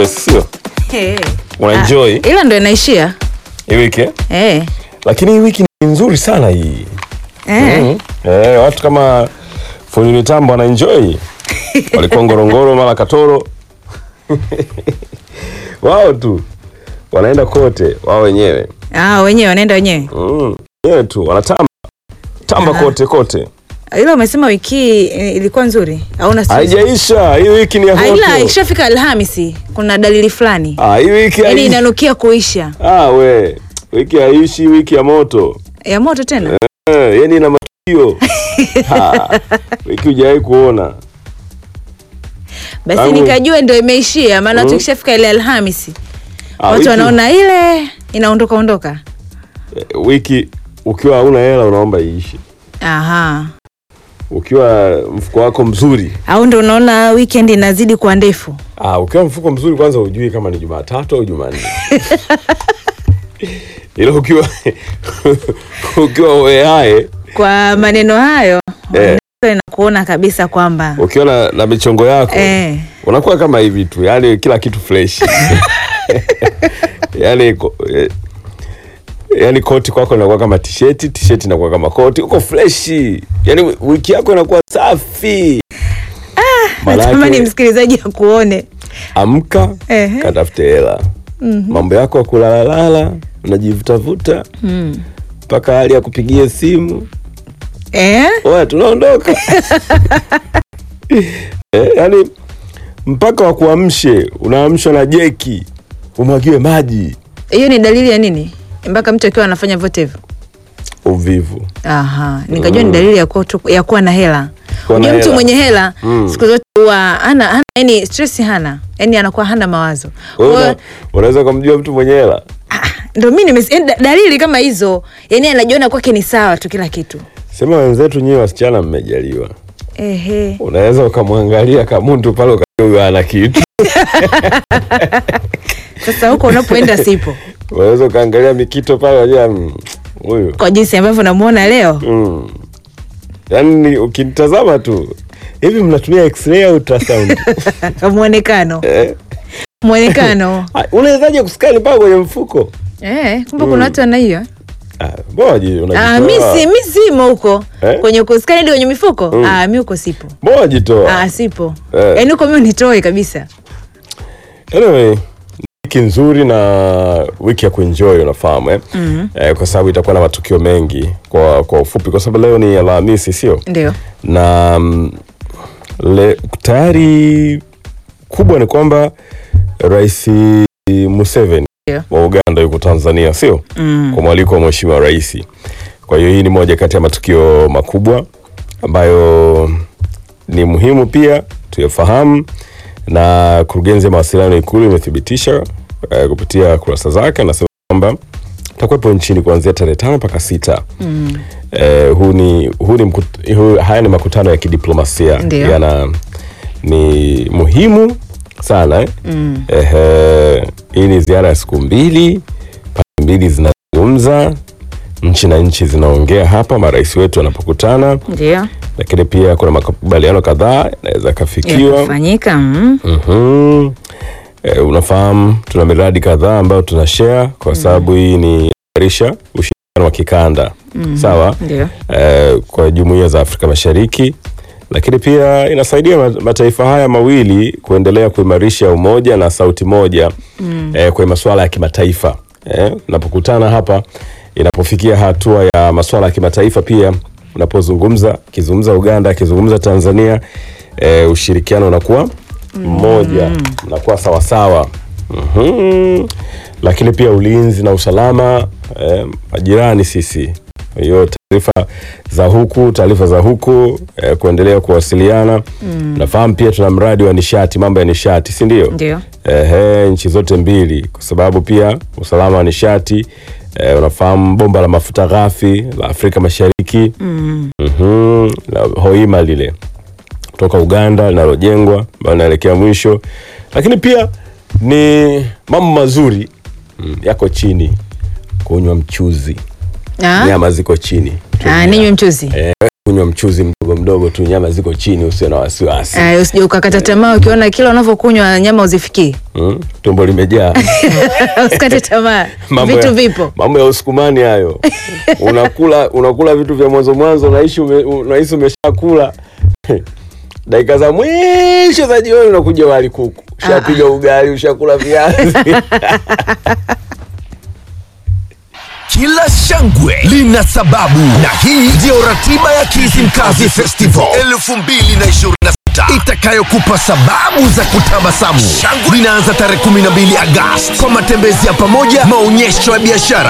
sio Eh. Unaenjoy? Ah, ila ndo inaishia hii wiki eh? eh. lakini hii wiki ni nzuri sana hii Eh. mm. eh, watu kama fundi mitambo wanaenjoy walikuwa ngorongoro mara katoro wao tu wanaenda kote wao wenyewe Ah, wenyewe wanaenda wenyewe mm. wenyewe tu wanatamba tamba Aha. kote kote ila umesema wiki hii eh, ilikuwa nzuri hauna stress? haijaisha hii wiki ni ya Ah, ila moto ikishafika alhamisi kuna dalili fulani ah, hii wiki yaani haishi. inanukia kuisha ah, we wiki haishi wiki ya moto ya moto tena eh, yani ina matukio Ha, wiki hujawahi kuona basi Tangu- nikajua ndo imeishia maana Mm. tukishafika ile alhamisi Ah, watu wiki- wanaona ile inaondoka ondoka eh, wiki ukiwa hauna hela unaomba iishi aha ukiwa mfuko wako mzuri au ndo unaona weekend inazidi kuwa ndefu ah, ukiwa mfuko mzuri kwanza hujui kama ni jumatatu au jumanne ila ukiwa ukiwa weae kwa maneno hayo Eh. inakuona kabisa kwamba ukiwa na, na michongo yako eh, unakuwa kama hivi tu yani kila kitu fresh yani ko- eh, yani koti kwako inakuwa kama tisheti tisheti inakuwa kama koti uko freshi yani wiki yako inakuwa safi natamani Manake, msikilizaji akuone amka Ehe. katafute hela mambo yako ya kulalalala unajivutavuta mm. mpaka hali ya kupigia simu eh? oya tunaondoka eh, yani mpaka wakuamshe unaamshwa na jeki umwagiwe maji hiyo ni dalili ya nini mpaka mtu akiwa anafanya vyote hivyo uvivu aha nikajua ni dalili ya kuwa, tu- ya kuwa na hela Kuwa na unajua mtu hela. mwenye hela Mm. siku zote huwa hana hana yani stress hana yani anakuwa hana mawazo Wewe Kwa- una- unaweza kumjua mtu mwenye hela ah, ndo mi nimes- yani da- dalili kama hizo yani anajiona kwake ni sawa tu kila kitu sema wenzetu nyiwe wasichana mmejaliwa ehe unaweza ukamwangalia kamuntu pale ukajua huyu ana kitu sasa huko unapoenda sipo unaweza ukaangalia mikito pale wajua mm, huyu kwa jinsi ambavyo namuona leo mm. yaani ukinitazama tu hivi mnatumia x-ray au ultrasound mwonekano eh? mwonekano Ah, unawezaje kuskani mpaka kwenye mfuko eh, kumbe kuna watu wana hiyo Ah, mbona waji- Ah, unajitoa? mi si mi simo huko Eh? kwenye kuskani hadi kwenye mifuko Mm. ah, mi huko sipo mbona wajitoa ah, sipo Eh. yaani huko mi unitoe kabisa anyway wiki nzuri na wiki ya kuenjoy unafahamu eh? Mhm. eh, kwa sababu itakuwa na matukio mengi kwa kwa ufupi kwa sababu leo ni alhamisi sio ndio na mm, le, tayari kubwa ni kwamba rais Museveni Ndio. wa Uganda yuko Tanzania sio mm. kwa mwaliko wa mheshimiwa rais. Kwa hiyo hii ni moja kati ya matukio makubwa ambayo ni muhimu pia tuyafahamu, na kurugenzi ya mawasiliano Ikulu imethibitisha eh, kupitia kurasa zake, anasema kwamba takuwepo nchini kuanzia tarehe tano mpaka sita. Mm. Eh, huu ni, huu ni mkut, huu, haya ni makutano ya kidiplomasia Ndio. yana ni muhimu sana eh? Mm. Ehe, hii ni ziara ya siku mbili, pande mbili zinazungumza, nchi na nchi zinaongea hapa marais wetu wanapokutana, ndio lakini pia kuna makubaliano kadhaa yanaweza yakafikiwa. yakafanyika mm. Mhm. E, unafahamu tuna miradi kadhaa ambayo tuna share kwa sababu hii ni imarisha ushirikiano wa kikanda sawa, ndio e, kwa jumuiya za Afrika Mashariki, lakini pia inasaidia ma- mataifa haya mawili kuendelea kuimarisha umoja na sauti moja mm. e, kwenye masuala ya kimataifa e, unapokutana hapa, inapofikia hatua ya masuala ya kimataifa pia unapozungumza, akizungumza Uganda, akizungumza Tanzania e, ushirikiano unakuwa mmoja unakuwa sawasawa mm lakini pia ulinzi na usalama eh, majirani sisi Kwa hiyo taarifa za huku taarifa za huku eh, kuendelea kuwasiliana nafahamu pia tuna mradi wa nishati mambo ya nishati si ndio ndio Ehe, nchi zote mbili kwa sababu pia usalama wa nishati eh, unafahamu bomba la mafuta ghafi la Afrika Mashariki mm. Mhm, la Hoima lile kutoka Uganda linalojengwa ambayo inaelekea mwisho, lakini pia ni mambo mazuri mm, yako chini, kunywa mchuzi, Ah? nyama ziko chini, Ah, ninywe mchuzi Eh, kunywa mchuzi mdogo mdogo tu, nyama ziko chini, usio na wasiwasi Ay, usije ukakata tamaa ukiona kila unavyokunywa nyama uzifikii. mm? tumbo limejaa Usikate tamaa, Mambo vitu ya- vipo. mambo ya usukumani hayo. unakula unakula vitu vya mwanzo mwanzo, unaishi ume, unahisi umeshakula dakika za mwisho za jioni unakuja wali kuku, ushapiga ugali, ushakula viazi Kila shangwe lina sababu, na hii ndiyo ratiba ya Kizimkazi Festival 2026 itakayokupa sababu za kutabasamu. Shangwe linaanza tarehe 12 Agosti kwa matembezi ya pamoja, maonyesho ya biashara,